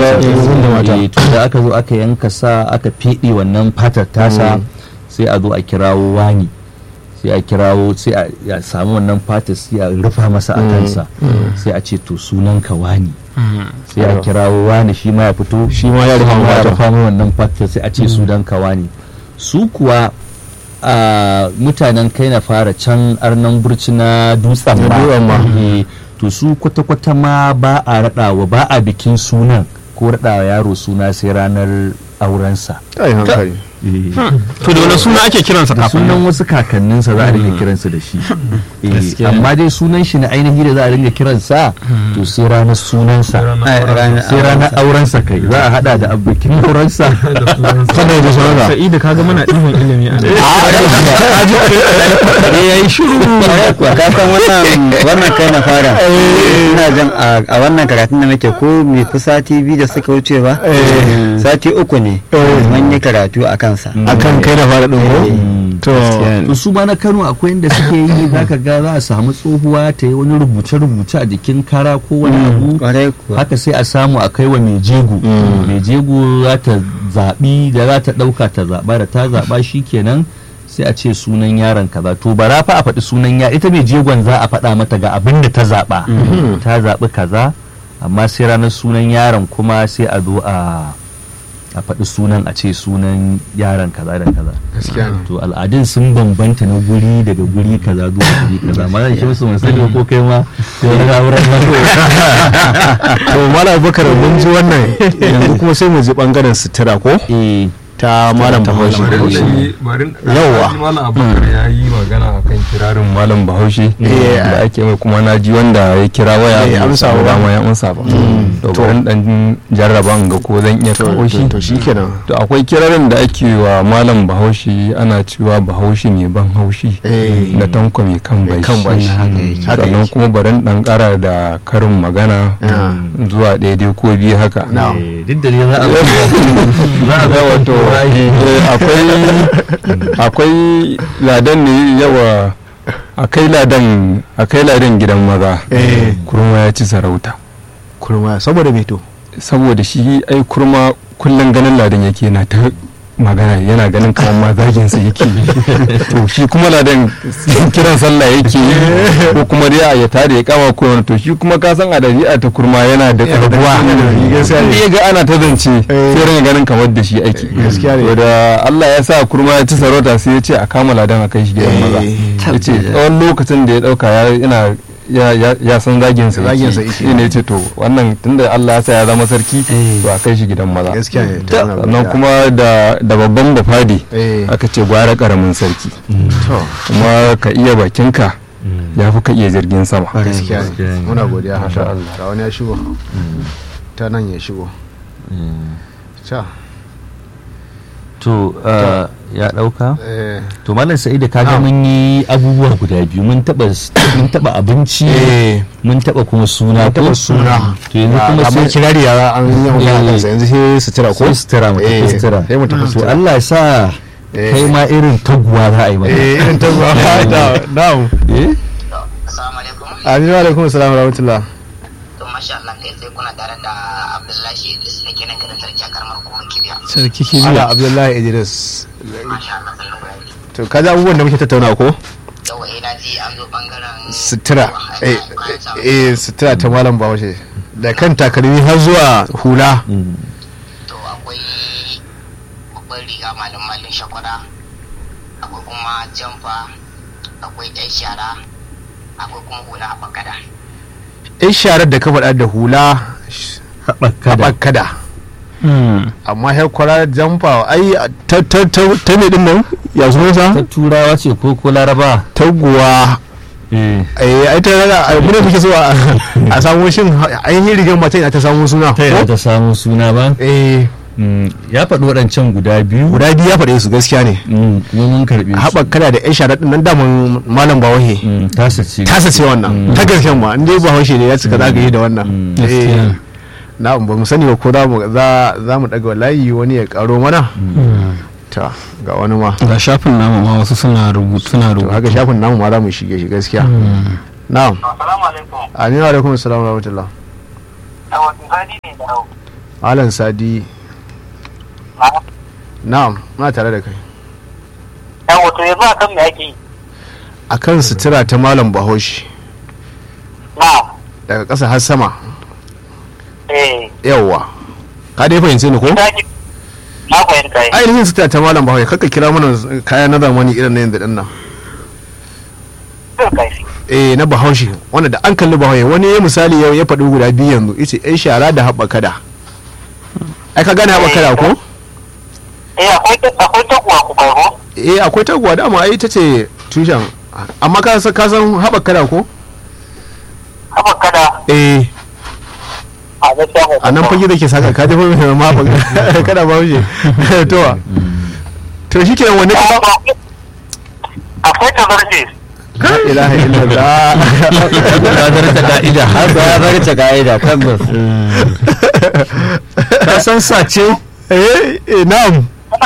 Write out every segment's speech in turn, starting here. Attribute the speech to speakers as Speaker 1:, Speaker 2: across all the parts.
Speaker 1: mazan da mata
Speaker 2: Eh, to da aka zo aka yanka sa aka feɗe wannan fatar tasa sai a zo a kirawo wani sai a kirawo sai a ya samu wannan fatar sai a rufa masa a kansa sai a ce to sunan ka wani sai a kirawo wani shi ma ya fito
Speaker 1: shi ma ya rufa
Speaker 2: ya
Speaker 1: mata
Speaker 2: rufa mai wannan fatar sai a ce sunan ka wani su kuwa a mutanen kai na fara can arnan burci na dutsen
Speaker 1: Na dutsen ma.
Speaker 2: Eh, to su kwata-kwata ma ba a raɗawa ba a bikin sunan ko raɗawa yaro suna sai ranar aurensa
Speaker 1: ai hankali
Speaker 3: to da wani suna ake kiransa
Speaker 2: da
Speaker 3: kafin
Speaker 2: sunan
Speaker 3: nan
Speaker 2: wasu kakanninsa za a ringa kiransa da shi Eh,
Speaker 3: Gaskiya.
Speaker 2: amma dai sunan shi na ainihi da za a ringa kiransa to sai ranar sunansa sai ranar aurensa kai za a hada da bikin aurensa
Speaker 1: sannan da sauransa
Speaker 3: sa'idu kaga muna ɗiban ilimi a nan
Speaker 2: ya yi shiru
Speaker 4: ka san wannan wannan kai na fara ina jan a a wannan karatun da muke ko mai fi sati biyu da suka wuce ba sati uku ne mun yi karatu a kansa
Speaker 1: akan kai da fara ɗin ko to
Speaker 2: to su ma na kano akwai inda suke yi zaka ga za a samu tsohuwa ta yi wani rubuce-rubuce a jikin kara ko wani abu
Speaker 4: kwarai kuwa
Speaker 2: haka sai a samu a kai wa mai jego mai jego za ta zaɓi da za ta ɗauka ta zaɓa da ta zaɓa shi kenan sai a ce sunan yaron kaza to bara fa a faɗi sunan ya ita mai jegon za a faɗa mata ga abin da ta zaɓa ta zaɓi kaza amma sai ranar sunan yaron kuma sai a zo a a faɗi sunan a ce sunan yaron kaza da kaza
Speaker 1: gaskiya ne
Speaker 2: to al'adun sun bambanta na guri daga guri kaza zuwa guri kaza ma zan shi musu musali ko kai ma sai wani rawuran
Speaker 1: to malam bakar mun ji wannan yanzu kuma sai mu ji bangaren sutura ko
Speaker 2: eh
Speaker 1: ta malam bahaushe
Speaker 5: yauwa malam abubakar ya yi magana akan kirarin malam bahaushe
Speaker 1: Eh,
Speaker 5: da ake mai kuma na ji wanda ya kira waya
Speaker 1: Eh,
Speaker 5: bai
Speaker 1: amsa
Speaker 5: samu
Speaker 1: ba.
Speaker 5: dama ya amsa ba to bari dan jarraba in ga ko zan iya kawo shi
Speaker 1: to shikenan
Speaker 5: to akwai kirarin da ake wa malam bahaushe ana cewa bahaushe mai ban haushi
Speaker 1: Eh.
Speaker 5: na tanko mai kan bai
Speaker 1: kan bashi haka
Speaker 5: sannan
Speaker 1: yake
Speaker 5: kuma barin dan kara da karin magana
Speaker 1: Ah.
Speaker 5: zuwa daidai ko biyu haka
Speaker 1: Na'am.
Speaker 2: Eh, duk da ne za a za a
Speaker 5: ga wato eh, akwai akwai ladan ne yawa akai ladan akai ladan gidan maza
Speaker 1: Eh.
Speaker 5: kurma ya ci sarauta
Speaker 1: kurma saboda me to
Speaker 5: saboda shi ai kurma kullum ganin ladan yake na ta magana yana ganin kamar ma zagin sa yake to shi kuma ladan kiran sallah yake yi ko kuma dai ya tare ya kama ko wani to shi kuma ka san a dabi'a ta kurma yana da karbuwa
Speaker 1: gaskiya ne.
Speaker 5: Inda ya ga ana ta zance
Speaker 1: Eh.
Speaker 5: sai ringa ganin kamar da shi ake
Speaker 1: Gaskiya ne.
Speaker 5: to da Allah ya sa kurma ya ci sarauta sai ya ce a kama ladan a kai shi gidan maza ya ce tsawon lokacin da ya dauka ya ina ya ya ya san zagin sa
Speaker 1: Zagin sa
Speaker 5: yake
Speaker 1: yake.
Speaker 5: shi ne ya ce to wannan tunda Allah ya sa ya zama sarki
Speaker 2: Eh.
Speaker 5: to a kai shi gidan maza
Speaker 1: gaskiya ne to ana
Speaker 5: sannan
Speaker 1: gaskiya.
Speaker 5: kuma da da babban bafadi
Speaker 1: eh
Speaker 5: aka ce gwara karamin sarki
Speaker 1: to
Speaker 5: kuma ka iya bakinka ya fi ka iya jirgin sama
Speaker 1: gaskiya
Speaker 2: gaskiya
Speaker 1: ne
Speaker 2: ne.
Speaker 1: muna godiya
Speaker 5: Masha
Speaker 1: haka
Speaker 5: Allah.
Speaker 1: ga wani ya shigo ta nan ya shigo ta
Speaker 2: to uh, ya dauka
Speaker 1: eh
Speaker 2: to malam sa'idu
Speaker 1: Na'am.
Speaker 2: kaga mun yi abubuwa guda biyu mun taba mun taba abinci
Speaker 1: eh
Speaker 2: mun taba kuma suna
Speaker 1: taba
Speaker 2: ko
Speaker 1: suna
Speaker 2: to yanzu kuma
Speaker 1: amma
Speaker 2: sai
Speaker 1: kirari ya an yi magana
Speaker 2: Eh.
Speaker 1: kansa yanzu sai sutura ko
Speaker 2: sai sutura mu tafi
Speaker 1: Eh,
Speaker 2: sutura
Speaker 1: sai mu tafi
Speaker 2: to
Speaker 1: sutura.
Speaker 2: Allah ya sa
Speaker 1: Eh.
Speaker 2: kai ma irin taguwa za a yi maka
Speaker 1: eh irin ta zuwa da na'am
Speaker 2: eh
Speaker 6: Assalamu alaikum.
Speaker 1: amin wa alaikum assalam wa rahmatullah
Speaker 6: To masha Allah kai sai kuna tare da Abdullahi Idris da kenan garin sarki a karamar hukumar Kibiya.
Speaker 1: sarki kibiya abdullahi idris
Speaker 6: Masha Allah sai ku yi.
Speaker 1: to kaji abubuwan da muke tattauna ko
Speaker 6: Yau eh na ji an zo bangaren
Speaker 1: sutura eh
Speaker 6: kayan sawa.
Speaker 1: eh sutura ta malam bahaushe da kan takalmi har zuwa hula
Speaker 6: To akwai babban riga malin malin shakwara. Akwai kuma jamfa. Akwai yan shara. Akwai kuma hula a bakada.
Speaker 1: in sharar da ka faɗa da hula
Speaker 2: haɓaka da
Speaker 1: haɓakada amma ya kwara jamfa ai ta ta ta ta ne din nan ya zo
Speaker 2: ta
Speaker 1: sa
Speaker 2: turawa ce ko ko laraba
Speaker 1: taguwa
Speaker 2: eh
Speaker 1: eh ai ta raga ai mune muke so a a samu shin ainihin rigar mace ina ta samu suna
Speaker 2: ta yana
Speaker 1: ko
Speaker 2: ta samu suna ba
Speaker 1: eh
Speaker 2: Mm, ya faɗi waɗancan guda biyu
Speaker 1: guda biyu ya faɗe su gaskiya ne
Speaker 2: Mm, kuma mun karɓe su
Speaker 1: haɓakada da yan sharar din nan daman malam bawahe
Speaker 2: Mm, tasa ce
Speaker 1: tasa ce wannan ta gaskiyan ma inda ba haushe ne ya cika zagaye da wannan
Speaker 2: Mm.
Speaker 1: Eh, na ba mu sani ba ko za mu za za mu daga layi wani ya karo mana ta ga wani ma
Speaker 3: ga shafin namu ma wasu suna rubutu suna
Speaker 1: to
Speaker 3: rubutu
Speaker 1: haka shafin namu ma za mu shige shi gaskiya na'am
Speaker 6: Assalamu alaikum.
Speaker 1: aminu alaikum assalam wa rahmatullah
Speaker 6: Yawan zani ne da hau.
Speaker 1: alan sadi na'am muna tare da kai
Speaker 6: yan wato yanzu a kan me ake yi
Speaker 1: akan sutura ta malam bahaushe
Speaker 6: na
Speaker 1: daga ƙasa har sama
Speaker 6: eh
Speaker 1: yawwa ka dai fahimce ni ko
Speaker 6: ta ki na fahimta yi
Speaker 1: ainihin sutura ta malam bahaushe kaka kira mana kaya na zamani irin na yanzu dinnan
Speaker 6: zai kai shi
Speaker 1: eh na bahaushe wanda da an kalli bahaushe wani ya misali yau ya faɗi guda biyu yanzu yace yan shara da haɓa kada ai ka gane haɓa kada ko
Speaker 6: eh akwai ta- akwai takuwa ku kai ko
Speaker 1: eh akwai taguwa dama ai ita ce tushen amma ka san ka san haɓa kada ko
Speaker 6: haba kada
Speaker 1: eh
Speaker 6: a gaskiya mai
Speaker 1: a nan fage da ke saka ka jefa mai ma haɓa kada bahaushe to to shi kenan wani kuma
Speaker 6: akwai tazarce
Speaker 1: la ilaha illallah
Speaker 2: Kadar ta ka'ida.
Speaker 4: har ba ya bar ta ka'ida tabbas
Speaker 2: Ka san sace?
Speaker 1: eh eh na'am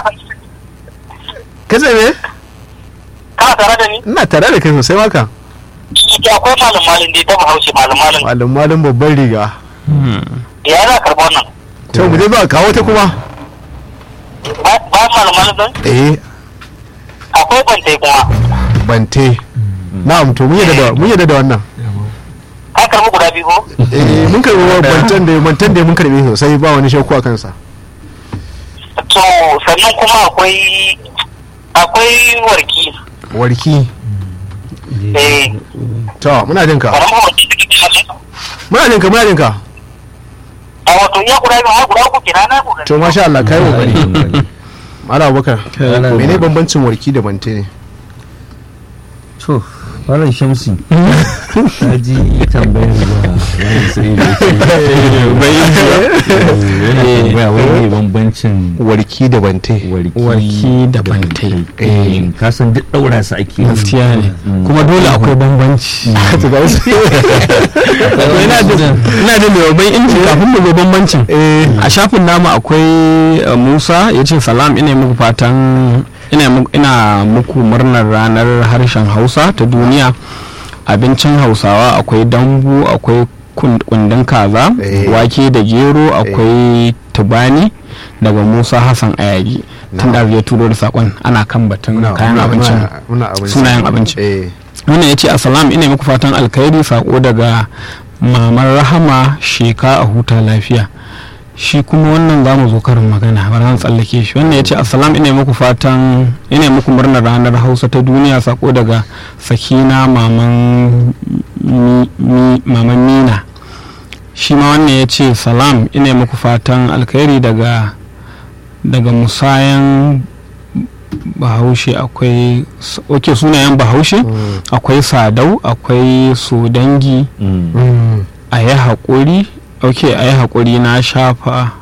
Speaker 1: kace me
Speaker 6: kana tare da ni
Speaker 1: ina tare da kai sosai maka
Speaker 6: ya akwai malam malin dai ta bahaushe malam malin
Speaker 1: malam malam babban riga
Speaker 6: ya za karɓi wannan
Speaker 1: to mu je ba kawo ta kuma
Speaker 6: ba ba malam malin ɗin
Speaker 1: eh
Speaker 6: akwai bantai kuma
Speaker 1: bante na'am to mun yadda da mun yadda da wannan
Speaker 6: ka karɓi guda biyu ko
Speaker 1: eh mun karbi bantan da bantan da mun karbe sosai ba wani shakku a kansa
Speaker 6: to sannan kuma akwai akwai warki
Speaker 1: warki
Speaker 6: eh
Speaker 1: to muna jin ka
Speaker 6: karamar warki da kake nan
Speaker 1: muna jin ka muna jin ka
Speaker 6: a wato iya guda biyu har guda uku kenan na guda
Speaker 1: to masha Allah kai kokari Malam Abubakar
Speaker 2: Malam-
Speaker 1: mene bambancin warki da bante ne
Speaker 2: To, Malam Shamsi. Ta ji tambayar da Malam Sa'idu yake. Yana tambaya wani ne bambancin
Speaker 1: warki da bante
Speaker 2: warki
Speaker 3: Warki da bantai.
Speaker 2: Eh, ka san duk ɗaura su ake.
Speaker 3: gaskiya ne kuma dole akwai bambanci
Speaker 1: to ga wasu
Speaker 3: Akwai ina da ina da mai babban inji kafin mu ga bambancin a shafin namu akwai eh, Musa ya ce salam ina muku fatan ina mu- ina muku murnar ranar harshen Hausa ta duniya abincin Hausawa akwai dambu akwai kun- kundin kaza
Speaker 1: Eh.
Speaker 3: wake da gero akwai tubani daga Musa Hassan Ayagi tun da ya turo da sakon ana kan batun
Speaker 1: muna
Speaker 3: kayan
Speaker 1: muna-
Speaker 3: abincin
Speaker 1: muna- muna abinci
Speaker 3: sunayen abinci.
Speaker 1: eh
Speaker 3: wannan ya ce assalam ina muku fatan alkhairi sako daga mamar rahama sheka a huta lafiya shi kuma wannan za mu zo karin magana ba zan tsallake shi wannan ya ce assalam ina muku fatan ina muku murnar ranar hausa ta duniya sako daga sakina maman mi- mi- maman mina shi ma wannan ya ce salam ina muku fatan alkhairi daga daga musayan bahaushe akwai ok sunayen bahaushe akwai sadau akwai sodangi
Speaker 2: Mm.
Speaker 3: a yi haƙuri ok a yi haƙuri na shafa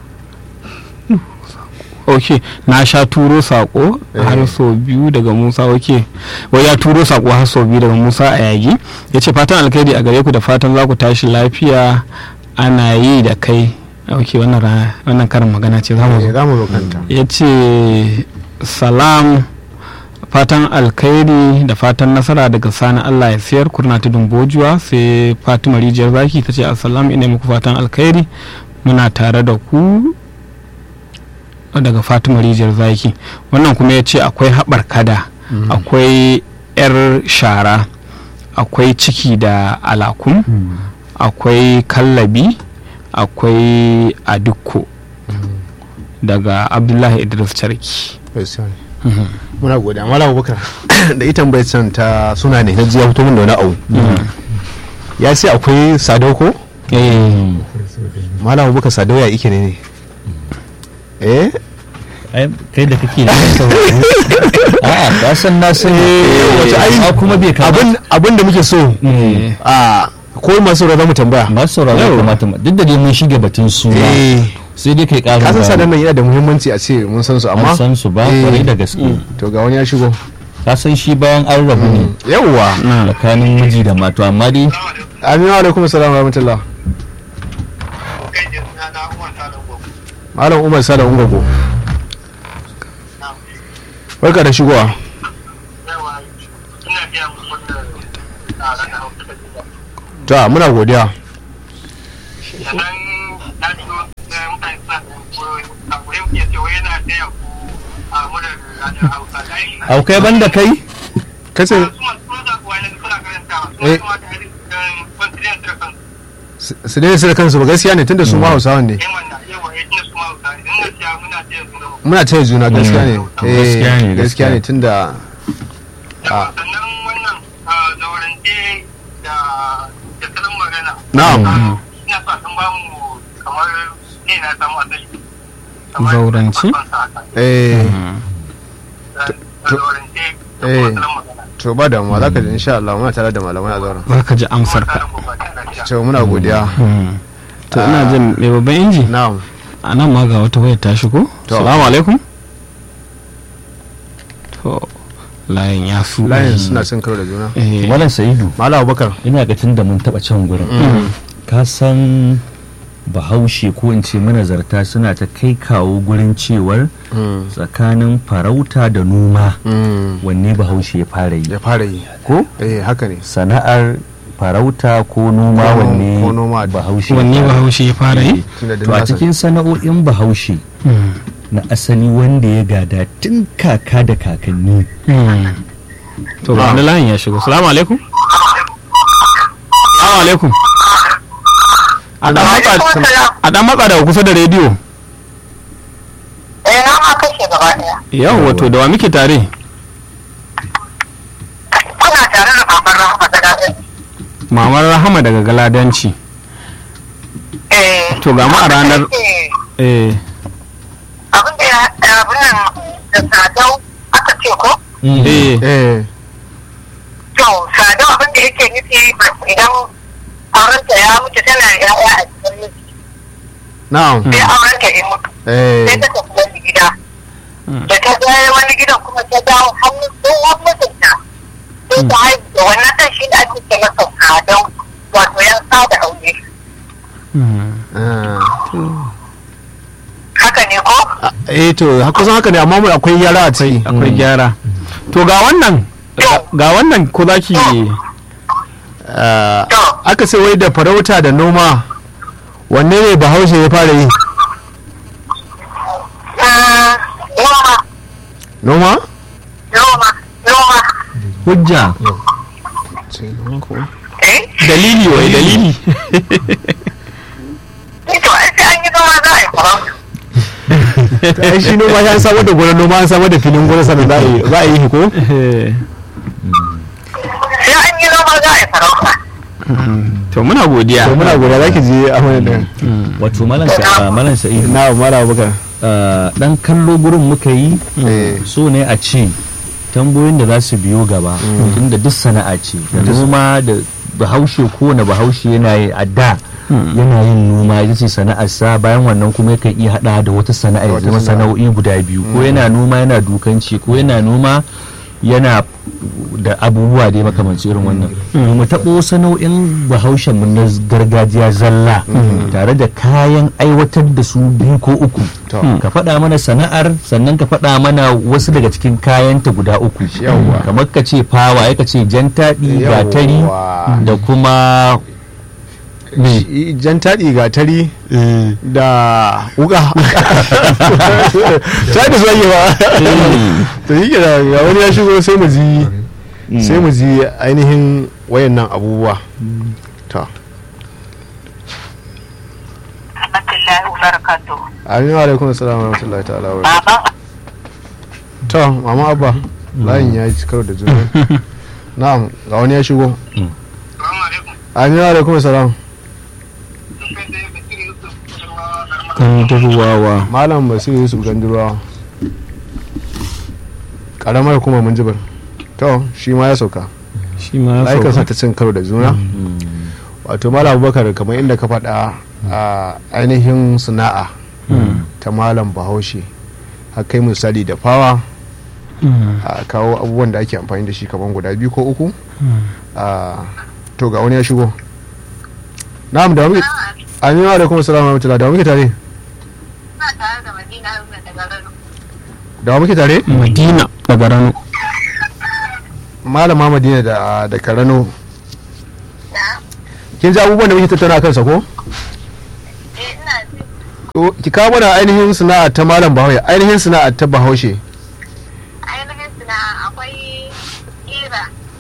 Speaker 3: ok na sha turo saƙo har sau biyu daga musa ok wai ya turo saƙo har sau biyu daga musa a yagi ya ce fatan alkhairi a gare ku da fatan za ku tashi lafiya ana yi da kai ok wannan ra- wannan karin magana ce za mu zo
Speaker 1: eh, za mu zo kanta
Speaker 3: ya ce salam fatan alkhairi da fatan nasara daga sani allah ya siyar kurna tudun bojuwa sai fatima rijiyar zaki ta ce assalam ina muku fatan alkhairi muna tare da ku daga fatima rijiyar zaki wannan kuma ya ce akwai haɓar kada akwai 'yar shara akwai ciki da alakun akwai kallabi akwai adukko daga abdullahi idris charki
Speaker 1: gaskiya ne. muna godiya malam abubakar da ita tambayar can ta suna ne na ji ya fito min da wani abu ya ce akwai sadau ko malam abubakar sadau ya ike ne ne eh
Speaker 2: Ai, kai da kake da sauraro. A'a, ka san na san.
Speaker 1: wato ai
Speaker 2: Amma kuma bai kamata.
Speaker 1: abin abin da muke so a ko masu za mu tambaya
Speaker 2: Masu sauraro ya kamata ma. Duk da dai mun shige batun suna.
Speaker 1: eh
Speaker 2: Sai dai kai ƙarin
Speaker 1: kasan sadan
Speaker 2: bayani.
Speaker 1: nan yana da muhimmanci a ce mun san su amma
Speaker 2: An san su ba
Speaker 1: Eh.
Speaker 2: kwarai da gaske.
Speaker 1: to ga wani ya shigo
Speaker 2: Ka san shi bayan an rabu ne.
Speaker 1: yawwa
Speaker 2: Tsakanin miji da mata amma dai
Speaker 1: aminu alaikum salam wa rahmatullah
Speaker 6: kai ne suna na umar salon gobe
Speaker 1: malam umar sada ungogo barka da shigowa
Speaker 6: yawa ina biya musu wannan tsara na hausa da gida
Speaker 1: ta muna godiya
Speaker 6: sannan na ji na mutane suna
Speaker 2: au kai banda kai
Speaker 1: kace
Speaker 6: Kuma kuma ga wani suna karantawa.
Speaker 1: Eh.
Speaker 6: Kuma kamata a yi confidence da kansu.
Speaker 1: su dai su da kansu ba gaskiya ne tunda su ma hausawan ne
Speaker 6: Yan wannan yawa ya tuna su ma hausa. Idan gaskiya muna taya su gaba.
Speaker 1: muna taya juna gaskiya ne
Speaker 2: Gaskiya ne,
Speaker 1: Eh, gaskiya ne tunda
Speaker 6: Yawa sannan wannan ah, zaurance da da salon magana.
Speaker 1: na'am
Speaker 6: Ah, Ina so a san bamu kamar ne na samu asali. Kamar
Speaker 3: Zaurance?
Speaker 6: farkon sa haka.
Speaker 1: eh
Speaker 6: Da- da zaurance da
Speaker 1: Eh.
Speaker 6: kuma salon magana.
Speaker 1: to ba damuwa za ka ji insha Allah muna tare da malamai a zauren
Speaker 3: za ka ji amsar ka
Speaker 6: Tsarin gobe da lafiya.
Speaker 1: to muna godiya
Speaker 3: to ina jin mai babban inji
Speaker 1: na'am
Speaker 3: a nan ma ga wata wayar ta shigo
Speaker 1: To.
Speaker 3: salamu alaikum to layin ya su
Speaker 1: layin suna cin karo da juna
Speaker 3: eh
Speaker 2: malam sa'idu
Speaker 1: malam abubakar
Speaker 2: ina ga tun da mun taba can gurin ka san bahaushe ko in ce manazarta suna ta kai kawo gurin cewar
Speaker 1: Mm,
Speaker 2: tsakanin farauta da noma
Speaker 1: mm,
Speaker 2: wanne bahaushe ya fara yi
Speaker 1: ya fara yi
Speaker 2: ko
Speaker 1: eh haka ne
Speaker 2: sana'ar farauta ko noma
Speaker 1: Ko-
Speaker 2: wanne
Speaker 1: ko noma.
Speaker 2: bahaushe ya
Speaker 3: wanne
Speaker 2: fara yi?
Speaker 3: bahaushe ya fara yi
Speaker 1: tunda da
Speaker 2: to a
Speaker 1: nasa-
Speaker 2: cikin sana'o'in bahaushe
Speaker 3: Mm.
Speaker 2: na asali wanda ya gada tun kaka da kakanni
Speaker 3: Mm. to ga wani layin ya shigo salamu alaikum salamu alaikum a dan matsa a dan matsa daga kusa da rediyo
Speaker 7: Eh, na ma kashe gaba ɗaya.
Speaker 3: yau wato da wa muke tare
Speaker 7: Kuna tare da babban rahama da daɗin.
Speaker 3: mamar rahama daga galadanci
Speaker 7: Eh,
Speaker 3: To, ga mu a ranar-
Speaker 7: eh,
Speaker 3: eh
Speaker 7: Abin da ya abin nan da sadau aka ce ko?
Speaker 3: eh
Speaker 1: eh
Speaker 7: To, sadau abin da yake nufi idan aurenta ya mutu tana da ya'ya a cikin miji.
Speaker 1: na'am
Speaker 7: Sai aurenta ya mutu.
Speaker 1: eh
Speaker 7: Sai ta tafi wani gida. Da ta je wani gidan kuma ta dawo hannun tsohon mijinta. Sai ta haihu da wannan ɗan shi da ake ce masa sadau wato yan sada aure.
Speaker 3: Mm.
Speaker 1: ah.
Speaker 7: Haka ne ko?
Speaker 1: Ah, eh to ha- kusan haka ne amma mu akwai yara a ciki
Speaker 3: akwai gyara to ga wannan ga wannan ko za ki
Speaker 1: Ah,
Speaker 7: To.
Speaker 1: aka ce wai da farauta da noma wanne ne bahaushe ya fara yi
Speaker 7: Mm, Noma.
Speaker 1: noma
Speaker 7: Noma, noma.
Speaker 2: hujja
Speaker 7: Eh?
Speaker 3: dalili wai dalili
Speaker 7: Ni to ai sai an yi noma za a yi farauta.
Speaker 1: Ta ai shi noma ya samar da gonar noma an samar da filin gonar sannan za a yi za a yi ko
Speaker 3: Eh,
Speaker 7: Sai an yi noma za a yi farauta.
Speaker 3: to muna godiya
Speaker 1: to muna godiya zaki je a mana da
Speaker 2: wato malam Sa- malam sa'idu
Speaker 1: na mala baka
Speaker 2: ah, dan kallo gurin muka yi
Speaker 1: eh
Speaker 2: so ne a ce tambayoyin da za su biyo gaba tunda duk sana'a ce da noma da bahaushe kowane bahaushe yana yi a da yana yin noma ita ce sana'arsa bayan wannan kuma yakan iya hada da wata sana'a ya
Speaker 1: Wata
Speaker 2: zama
Speaker 1: sana'a.
Speaker 2: sana'o'i guda biyu ko yana noma yana dukanci ko yana noma yana da abubuwa da makamanci irin wannan mu taɓo sana'o'in bahaushen mu na gargajiya zalla tare da kayan aiwatar da su biyu ko uku
Speaker 1: To.
Speaker 2: ka faɗa mana sana'ar sannan ka faɗa mana wasu daga cikin kayanta guda uku
Speaker 1: Yawwa.
Speaker 2: kamar ka ce fawa ya ka ce jan taɗi
Speaker 1: Yawwa.
Speaker 2: gatari da kuma
Speaker 1: Shi jan taɗi gatari da wuka ta da zuwa ba to yi da ga wani ya shigo sai mu ji sai mu ji ainihin wayannan abubuwa to
Speaker 7: Alhamdulillah wa barakatuh.
Speaker 1: amin wa alaikum assalam wa rahmatullahi ta'ala wa barakatuh.
Speaker 7: Baba,
Speaker 1: to mama abba layin ya ci karo da juna na'am ga wani ya shigo
Speaker 6: Salamu alaikum.
Speaker 1: amin wa alaikum assalam
Speaker 6: Kai dai Bashir Yusuf, cewa garma
Speaker 3: kan tafi wawa
Speaker 1: malam basiru yusuf gandurawa karamar kuma mun jibar to shi ma ya sauka
Speaker 3: shi ma ya
Speaker 1: layukan sa
Speaker 3: sauka
Speaker 1: ta cin karo da juna wato malam abubakar kamar inda ka faɗa a ainihin sana'a ta malam bahaushe har kai misali da fawa
Speaker 3: Mm.
Speaker 1: a kawo abubuwan da ake amfani da shi kamar guda biyu ko uku a to ga wani ya shigo na'am da muke aminu alaikum assalamu alaikum da muke tare
Speaker 7: ina tare da Madina Haruna daga Rano.
Speaker 1: da muke tare
Speaker 3: madina daga rano
Speaker 1: malama madina da da karano
Speaker 7: Na?
Speaker 1: kin ji abubuwan da muke tattauna kansa ko
Speaker 7: Eh, ina ji.
Speaker 1: To, ki kawo mana ainihin sana'a ta malam bahaushe ainihin sana'a ta bahaushe
Speaker 7: Ainihin sana'a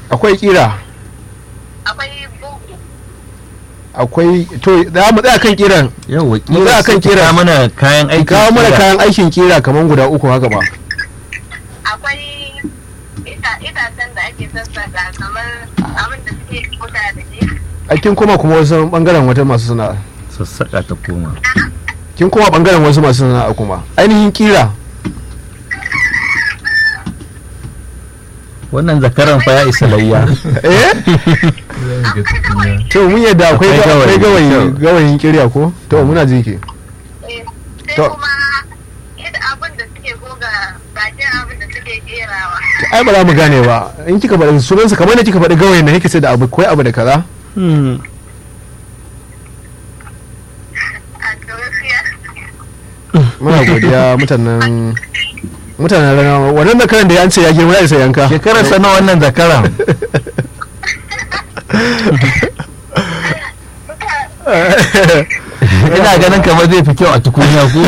Speaker 1: akwai kira
Speaker 7: akwai bugu
Speaker 1: akwai to za mu tsaya kan kiran
Speaker 2: yau
Speaker 1: Mu tsaya kan kira.
Speaker 2: kira mana kayan aiki
Speaker 1: kawo mana kayan aikin kira kamar guda uku haka ba
Speaker 7: akwai ita- itacen da ake sassaka kamar abin da suke kuta da shi
Speaker 1: aikin kuma kuma wasu bangaren wata masu sana'a
Speaker 2: sassaƙa ta koma
Speaker 1: kin kuma bangaren wasu masu sana'a kuma ainihin kira
Speaker 2: wannan zakaran fa ya isa layya
Speaker 1: eh to mun yadda akwai
Speaker 2: Akwai gawayi.
Speaker 1: akwai gawayi gawayin kirya ko to muna ji ke
Speaker 7: Eh, sai
Speaker 1: To.
Speaker 7: kuma ita abin da suke goga bakin abin da suke kerawa
Speaker 1: ai ba za mu gane ba in kika faɗi sunansa kamar da kika faɗi gawayin na kika ce da abu akwai abu da kaza
Speaker 3: Hmm.
Speaker 7: a to gaskiya
Speaker 1: muna godiya mutanen mutanen rana wannan da karan da ya an ce ya girma ya isa yanka
Speaker 2: shekarar sa na wannan zakaran ina ganin kamar zai fi kyau a tukunya ko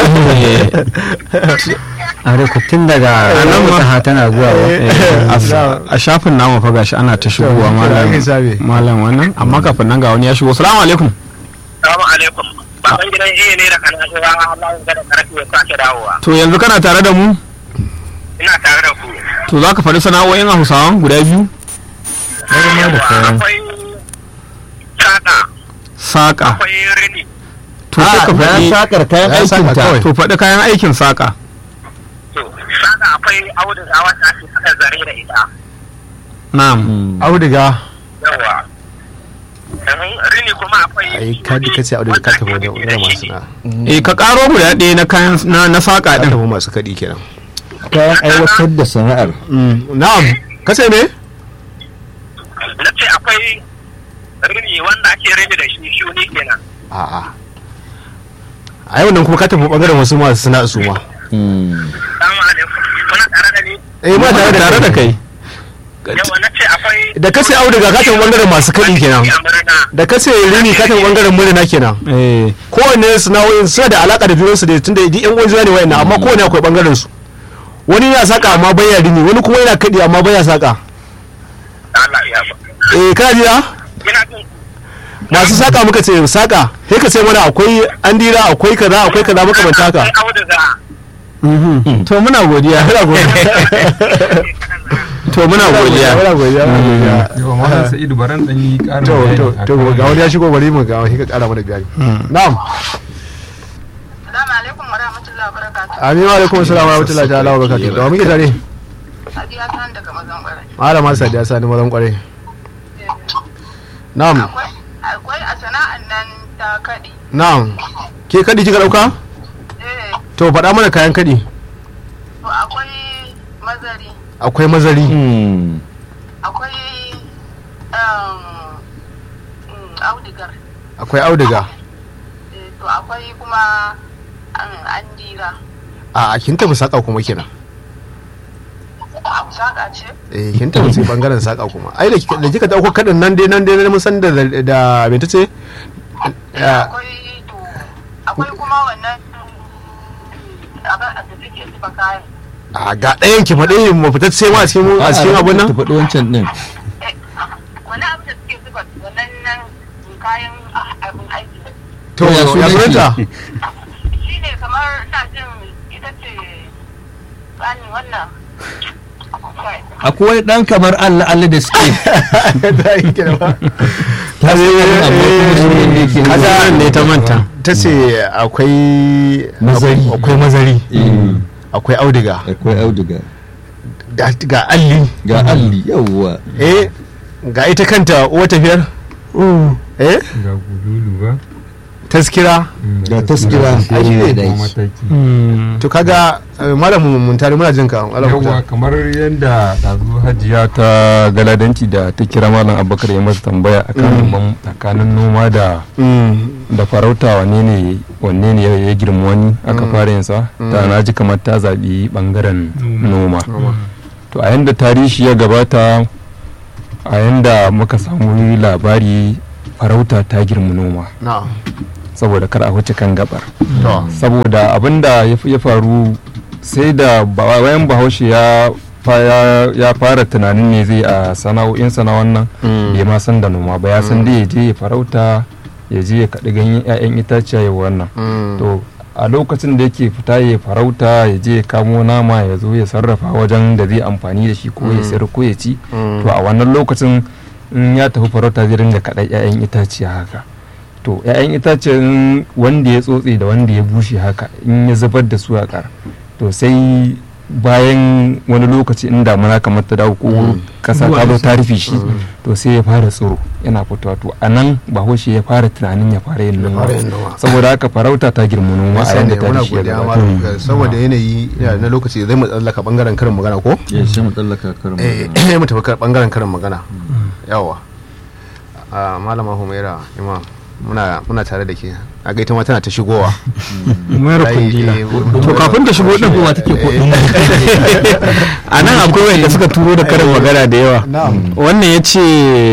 Speaker 4: a rikutun daga
Speaker 3: nan
Speaker 4: nan
Speaker 3: ma-
Speaker 4: wata tana zuwa ba
Speaker 3: a s- a shafin namu fa gashi ana ta shigowa
Speaker 1: To,
Speaker 3: malam
Speaker 1: ake sabe.
Speaker 3: malam wannan amma kafin nan ga wani ya shigo salamu alaikum
Speaker 6: Salamu alaikum. Baban gidan iya ne da kana shi ba Allah ya gada karfi ya sake dawowa.
Speaker 3: to yanzu kana tare da mu
Speaker 6: Ina tare da ku.
Speaker 3: to za ka faɗi sana'o'in hausawan guda biyu
Speaker 6: Yawa, Akwai saƙa,
Speaker 3: saƙa
Speaker 6: akwai rini,
Speaker 3: to sai ka
Speaker 2: na
Speaker 3: faɗi
Speaker 2: sakar kayan
Speaker 1: Ya saka
Speaker 2: aikin ta
Speaker 1: kawai.
Speaker 3: to faɗi kayan aikin saƙa
Speaker 6: to saƙa akwai auduga wata ake saka zare da ita.
Speaker 3: na'am
Speaker 2: Mm.
Speaker 1: auduga
Speaker 6: Yawa. Sannan rini kuma akwai
Speaker 1: ai ka ji kace auduga ka tafi wajen wajen masu sana'a
Speaker 3: eh ka ƙaro guda ɗaya na kayan na na saƙa
Speaker 1: ka
Speaker 3: ɗin
Speaker 1: tafi masu kaɗi kenan
Speaker 2: kayan aiwatar da sana'ar
Speaker 1: na'am kace me
Speaker 6: na ce akwai rini wanda ake rini da shi shuni kenan.
Speaker 1: a'a a yau nan kuma ka tafi bangaren wasu masu sana'a su ma
Speaker 2: Mm.
Speaker 6: Salamu alaikum. Kuna tare da ni?
Speaker 1: eh ma tare da
Speaker 3: tare da kai
Speaker 6: Yawa na ce akwai
Speaker 1: da kace auduga ka tafi bangaren masu kaɗi kenan
Speaker 6: a murna.
Speaker 1: da kace rini ka tafi bangaren murna kenan
Speaker 3: eh
Speaker 1: kowanne sana'o'in suna da alaka da junansu da tunda duk yan uwan juna ne wayannan amma kowanne akwai bangaren su wani yana saka amma baya rini wani kuma yana kaɗi amma baya saka
Speaker 6: Allah ya ba.
Speaker 1: eh kana jira
Speaker 6: Ina jin
Speaker 1: masu saka muka ce saka sai ka ce mana akwai andira akwai kaza akwai kaza makamanta haka
Speaker 6: akwai auduga.
Speaker 3: mhm. to muna godiya
Speaker 1: muna godiya
Speaker 3: to muna godiya
Speaker 1: muna godiya muna godiya
Speaker 5: yawa malam sa'idu baran dan yi karin
Speaker 1: to
Speaker 5: bayani
Speaker 1: to
Speaker 5: akan
Speaker 1: to ga wani ya shigo bari mu ga wani ka kara mana bayani na'am
Speaker 7: Assalamu alaikum wa rahmatullahi wa barakatuh.
Speaker 1: amin wa alaikum assalam wa rahmatullahi ta'ala wa barakatuh da wa muke tare
Speaker 7: Sadiya ta daga mazan kwarai.
Speaker 1: malama sadiya sani mazan kwarai na'am
Speaker 7: Akwai akwai a sana'an nan ta kaɗi.
Speaker 1: na'am ke kadi kika dauka
Speaker 7: Eh,
Speaker 1: to faɗa mana kayan kadi
Speaker 7: to akwai mazari,
Speaker 1: akwai mazari
Speaker 2: Mm.
Speaker 7: akwai um, mm, audigar,
Speaker 1: akwai auduga
Speaker 7: eh, to akwai kuma um, andira.
Speaker 1: a kin tafi saka kuma kenan
Speaker 7: Abu saƙa ce?
Speaker 1: eh kin tafi sai bangaren saka kuma ai da kika- da kika dauko kadin nan dai nan dai mun san da da me tace Ya,
Speaker 7: Akwai to akwai kuma wannan abin da suke zuba kayan.
Speaker 1: a ga ɗayan ki faɗi mu fita sai ma a cikin a cikin abun nan
Speaker 2: ta faɗi wancan din
Speaker 7: Wani abin da suke zuba wannan nan kayan ah, abin aiki.
Speaker 1: to
Speaker 2: Ya
Speaker 1: ya
Speaker 2: sunan shi?
Speaker 1: sunanta
Speaker 7: Shi ne kamar ina jin ita ce tsani wannan. Kai.
Speaker 2: akwai wani dan kamar Allah Allah da suke
Speaker 1: ta yi kenan ba
Speaker 2: ta zai wani abu kuma sunan da yake
Speaker 1: Kaga
Speaker 3: Sunan ne ta manta
Speaker 1: ta ce akwai
Speaker 2: Mazari.
Speaker 1: akwai mazari
Speaker 2: Eh,
Speaker 1: akwai auduga
Speaker 2: akwai auduga
Speaker 1: ga ga alli
Speaker 2: ga alli yawwa
Speaker 1: eh ga ita kanta uwa tafiyar eh
Speaker 5: ga gudulu ba
Speaker 1: taskira
Speaker 2: ga taskira
Speaker 1: Ai, shi ne.
Speaker 2: da
Speaker 5: kuma
Speaker 2: shi.
Speaker 5: mataki
Speaker 3: Hmm.
Speaker 1: to kaga eh, malam mun tare muna jin ka malam
Speaker 5: yawwa
Speaker 1: Muktar.
Speaker 5: kamar yadda ɗazu hajiya ta galadanci da ta kira malam abubakar ya masa tambaya akan bam- tsakanin noma da
Speaker 1: Mm,
Speaker 5: da farauta wanne ne wanne ne ya ya girma wani aka fara yin sa ta na ji kamar ta zaɓi ɓangaren noma to a yanda tarihi ya gabata a yanda muka samu labari farauta ta girma noma
Speaker 1: na'am
Speaker 5: saboda kar a wuce kan gabar
Speaker 1: to
Speaker 5: saboda abinda ya f- ya faru sai da ba- bayan bahaushe ya fa- ya- ya fara tunanin ne zai a sana'o'insa na wannan bai ma san da noma ba ya san dai ya je ya farauta ya je ya kaɗi ganyen 'ya'yan itaciya ya wannan to a lokacin da yake fita ya farauta ya je ya kamo nama ya zo ya sarrafa wajen da zai amfani da shi ko ya sayar ko ya ci to a wannan lokacin in ya tafi farauta zai ringa kaɗa 'ya'yan itaciya haka to 'ya'yan itacen wanda ya tsotse da wanda ya bushe haka in ya zubar da su a ƙar to sai bayan wani lokaci in damuna kamar ta dawo ko kasa ta zo ta rufe shi to sai ya fara tsoro yana fitowa to a nan bahaushe ya fara tunanin ya fara yin noma
Speaker 1: fara yin noma.
Speaker 5: saboda haka farauta ta girma noma a
Speaker 1: Gaskiya ne,
Speaker 5: yanda ta
Speaker 1: muna
Speaker 5: shi ya
Speaker 1: godiya
Speaker 5: gabata.
Speaker 1: malam saboda yanayi yana na lokaci zai mu tsallaka bangaren karin magana ko
Speaker 2: ya sai mu tsallaka karin
Speaker 1: eh
Speaker 2: magana.
Speaker 1: mu tafi kar- bangaren karin magana yawa a malama humaira imam muna muna tare da ke a gaita ma tana ta shigowa
Speaker 3: mayar
Speaker 1: Ai,
Speaker 3: kundila
Speaker 1: eh,
Speaker 3: to kafin ta shigo din
Speaker 2: Shigowa take ko
Speaker 3: a nan akwai wanda suka turo da karin magana da yawa
Speaker 1: na'am
Speaker 3: wannan ya ce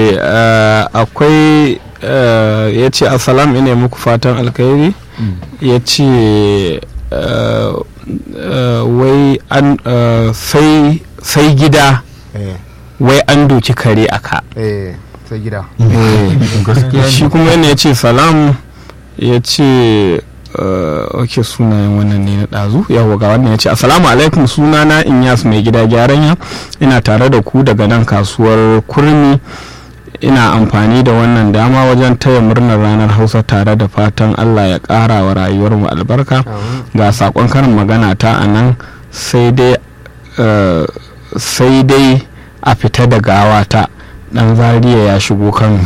Speaker 3: akwai ya ce assalam ina muku fatan alkhairi ya ce eh, eh, wai an eh, sai sai gida
Speaker 1: eh
Speaker 3: wai an doki kare a ka
Speaker 1: eh sai gida
Speaker 3: shi kuma yana ya ce salam ya ce ok sunayen wannan ne na ɗazu yawa ga wannan ya ce assalamu alaikum sunana inyas mai gida gyaran ya ina tare da ku daga nan kasuwar kurmi ina amfani da wannan dama wajen taya murnar ranar hausa tare da fatan allah ya ƙara wa rayuwarmu albarka ga saƙon karin magana ta a nan sai dai eh, sai dai a fita da gawata dan zariya ya shigo kano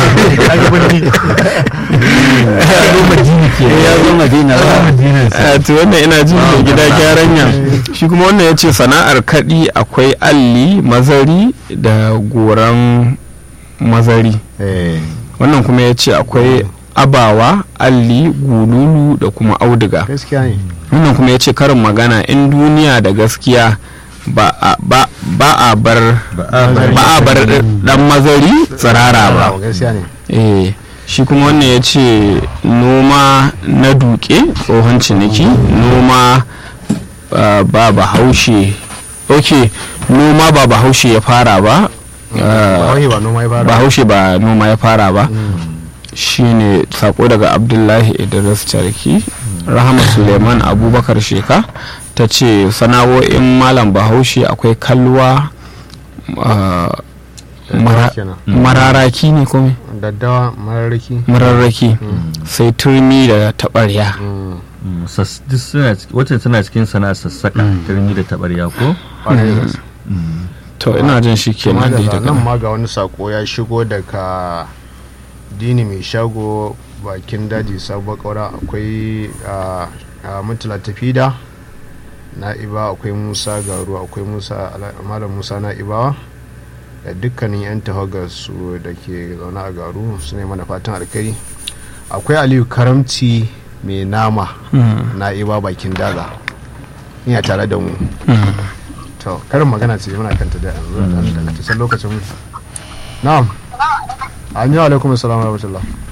Speaker 4: ya zo madina ba
Speaker 3: a to wannan ina jin da gida gyaran ya shi kuma wannan ya ce sana'ar kaɗi akwai alli mazari da goran mazari
Speaker 1: eh
Speaker 3: wannan kuma ya ce akwai abawa alli gululu da kuma auduga
Speaker 1: gaskiya ne
Speaker 3: wannan kuma ya ce karin magana in duniya da gaskiya ba a ba ba a bar ba a bar dan mazari tsirara ba
Speaker 1: gaskiya ne
Speaker 3: eh shi kuma wannan ya ce noma na duke tsohon ciniki noma ah, ba bahaushe ok noma ba bahaushe ya fara ba ah,
Speaker 1: ba ba noma ya fara
Speaker 3: bahaushe ba noma ya fara ba shine sako daga abdullahi idris charki rahama suleiman abubakar sheka ta ce sana'o'in malam bahaushe akwai kalwa ah, mara-
Speaker 1: kenan.
Speaker 3: mararaki ne kome
Speaker 1: daddawa mararraki
Speaker 3: mararraki sai turmi da taɓarya
Speaker 2: Mm, sas- duk suna ciki- wacce tana cikin sana'ar sassaka turmi da tabarya ko
Speaker 1: kwarai da gaske
Speaker 3: to ina jin shi
Speaker 1: kuma
Speaker 3: kenan dai
Speaker 1: daga
Speaker 3: daga
Speaker 1: nan ma ga wani sako ya shigo daga dini mai shago bakin daji sabuwar kaura akwai a a mutula tafida na'iba akwai musa garu akwai musa Ala- malam musa na'ibawa da dukkanin 'yan tawagar su da ke zaune a garu su ne mana fatan alkari akwai aliyu karamci mai nama na'iba bakin daga ina tare da mu to karin magana ce muna kanta da yanzu a ɗan daga lokacin na'am an yi alaikum assalamu wa rahmatullah